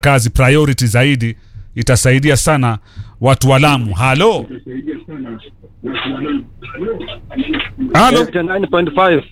kazi priority zaidi, itasaidia sana watu wa Lamu. Halo, halo, 9.5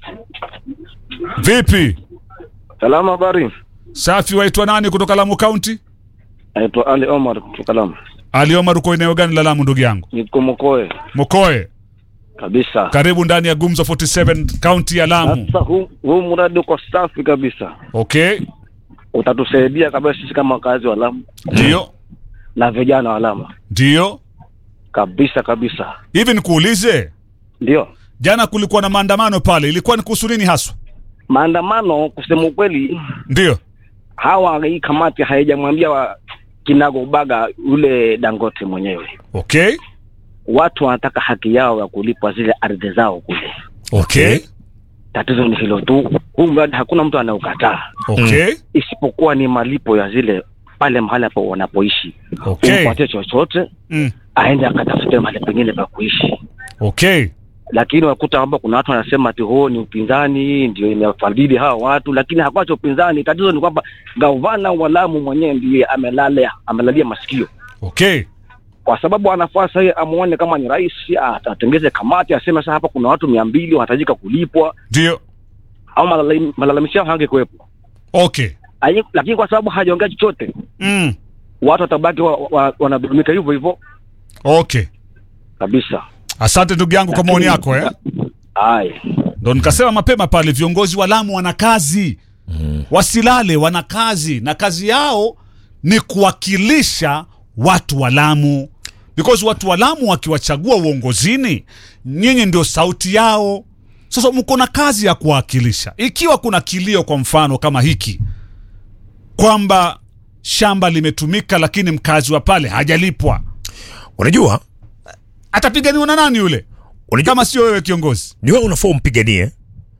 vipi? Salama, habari? Safi. Waitwa nani kutoka Lamu County? Naitwa Ali Omar kutoka Lamu. Ali Omar, uko eneo gani la Lamu ndugu yangu? Niko Mokoe Mokoe. kabisa. Karibu ndani ya Gumzo 47 kaunti ya Lamu. Sasa huu huu mradi uko safi kabisa, Okay, utatusaidia kabisa sisi kama wakazi wa Lamu ndio na vijana wa Lamu ndio. kabisa kabisa. Hivi nikuulize, Ndio jana kulikuwa na maandamano pale, ilikuwa ni kuhusu nini haswa? maandamano, kusema ukweli, Ndio hawa hii kamati haijamwambia wa kinago ubaga yule Dangote mwenyewe. okay, Watu wanataka haki yao ya kulipwa zile ardhi zao kule. okay, Tatizo ni hilo tu. Huu mradi hakuna mtu anayokataa okay, isipokuwa ni malipo ya zile pale mahali hapo wanapoishi okay, umpatie chochote mm, aende akatafute mahali pengine pa kuishi okay, lakini wakuta kwamba kuna watu wanasema ati huo ni upinzani ndio imefadhili hawa watu lakini hakwacha upinzani tatizo ni kwamba gavana wa Lamu mwenyewe ndiye amelalia amelalia masikio okay, kwa sababu anafaa sasa amuone kama ni rais atatengeze kamati aseme sasa hapa kuna watu mia mbili wanahitajika kulipwa ndio au malalami- malalamishi yao hangekuwepo okay, Ayi- lakini kwa sababu hajaongea chochote mm, watu watabaki wa, wa, wanadhulumika hivyo hivyo okay. kabisa Asante ndugu yangu kwa maoni yako eh. Haya. Ndo nikasema mapema pale, viongozi wa Lamu wana kazi wasilale, wana kazi na kazi yao ni kuwakilisha watu wa Lamu, because watu wa Lamu wakiwachagua uongozini, nyinyi ndio sauti yao. Sasa mko na kazi ya kuwakilisha. Ikiwa kuna kilio, kwa mfano kama hiki, kwamba shamba limetumika lakini mkazi wa pale hajalipwa, unajua atapiganiwa na nani yule, unajua kama sio wewe kiongozi? ni wewe unafaa umpiganie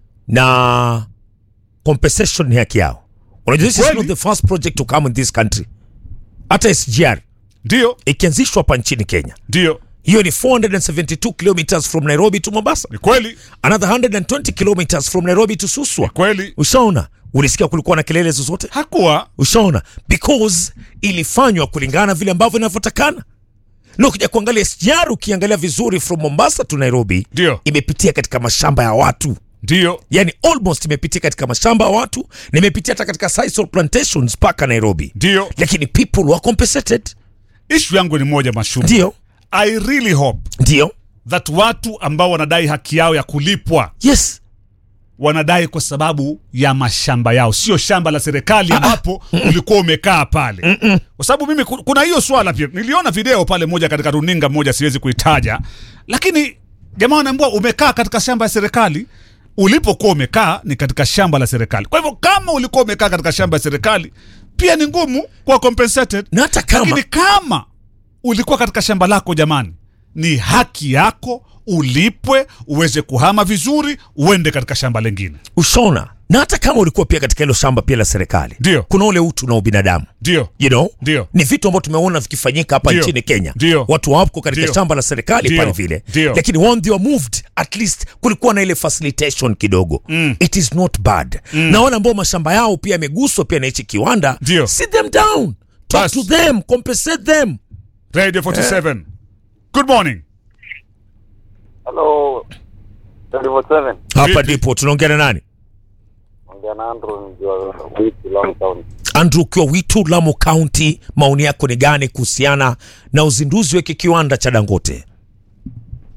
na compensation ni haki yao unajua this is Kweli. not the first project to come in this country hata sgr Ndio, ikianzishwa hapa nchini kenya ndio, hiyo ni 472 kilometers from nairobi to mombasa ni kweli, another 120 kilometers from nairobi to suswa kweli. ushaona ulisikia kulikuwa na kelele zozote Hakuwa ushaona because ilifanywa kulingana vile ambavyo inavyotakana na ukija kuangalia sgr ukiangalia vizuri from mombasa to nairobi ndio, imepitia katika mashamba ya watu ndio, yani almost imepitia katika mashamba ya watu na imepitia hata katika sisal plantations mpaka nairobi ndio. lakini people were compensated Ishu yangu ni moja mashumu. ndio I really hope ndio that watu ambao wanadai haki yao ya kulipwa yes wanadai kwa sababu ya mashamba yao, sio shamba la serikali ambapo ulikuwa umekaa pale. Kwa sababu mimi ku- kuna hiyo swala pia, niliona video pale moja katika runinga moja, siwezi kuitaja, lakini jamaa wanaambiwa umekaa katika shamba ya serikali. Ulipokuwa umekaa ni katika shamba la serikali. Kwa hivyo kama ulikuwa umekaa katika shamba ya serikali, pia ni ngumu kuwa compensated. na hata kama Lakini kama ulikuwa katika shamba lako, jamani, ni haki yako ulipwe, uweze kuhama vizuri, uende katika shamba lingine. ushona na hata kama ulikuwa pia katika hilo shamba pia la serikali Ndio. kuna ule utu na ubinadamu Ndio, you know ndio, ni vitu ambavyo tumeona vikifanyika hapa Ndio. nchini kenya Ndio. watu wako katika Ndio. shamba la serikali Ndio. pale vile Ndio. lakini when they were moved at least kulikuwa na ile facilitation kidogo Mm. it is not bad na wale ambao mashamba yao pia yameguswa pia na hichi kiwanda Ndio. sit them down talk Bas. to them compensate them Radio 47. Good morning. Hello, 24/7. hapa Vipi? ndipo tunaongea na nani Ongea na Andrew mjua wiki long town. andrew ukiwa witu lamu county maoni yako ni gani kuhusiana na uzinduzi wa hiki kiwanda cha dangote